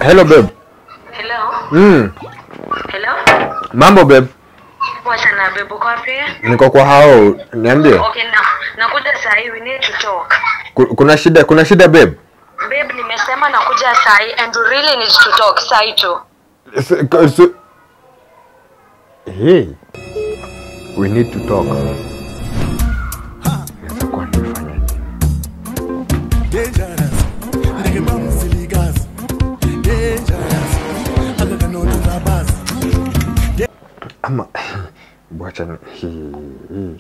Hello babe. Hello? Mm. Hello? Mambo babe. Poa sana babe, uko wapi? Niko kwa hao. Niambie. Okay, na nakuja saa hii, we need to talk. Ku- Kuna shida kuna shida babe. Babe, nimesema nakuja saa hii and we really need to talk saa hii tu. S- k- s- Hey. We need to talk. Naweza kuwa nimefanya nini? dangerous ndeke bamsilikazi dangerous akakanotoza basi Ama bwacha ni hii. hii.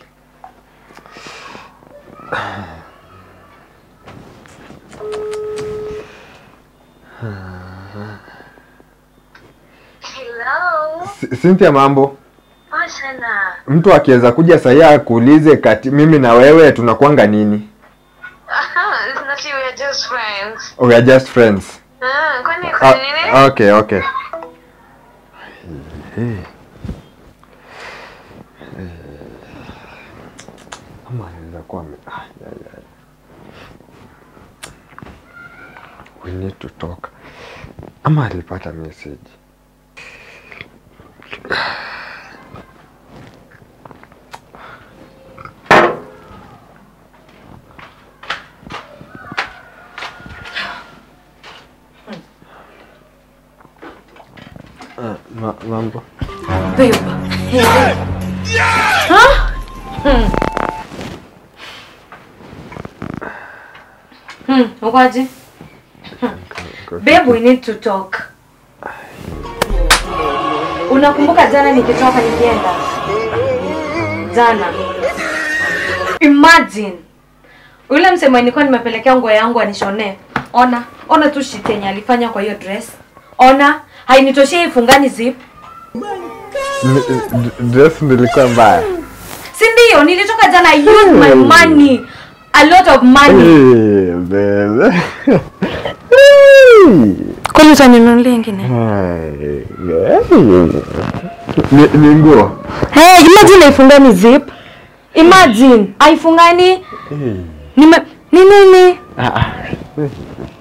Hello? C- Cynthia mambo. Poa sana. Mtu akiweza kuja sahii akuulize kati mimi na wewe tunakuanga nini? Aha, it's not you, we are just friends. We are just friends. Ah, kwani Ah, kwa nini? okay, okay. Hey. Ama anaweza kuwa ame- ah, ya, ya. We need to talk. Ama alipata message. Ah, ma- mambo. Babe. Hey. Huh? Hmm. Hmm, ukoaje? Babe, we need to talk. Unakumbuka jana nikitoka nikienda? Jana. Imagine. Yule msemo nilikuwa nimepelekea nguo yangu anishone. Ona, ona tu shit yenye alifanya kwa hiyo dress. Ona, hainitoshei ifungani zip. Ni- d- Dress nilikuwa mbaya. si ndio nilitoka jana I used my money a lot of money Hey, babe. Hey. kwani utaninunulia ingine Hey, Ni ni nguo. hey, imagine haifungani zip imagine haifungani Hey. nime ni nini Ah, ah.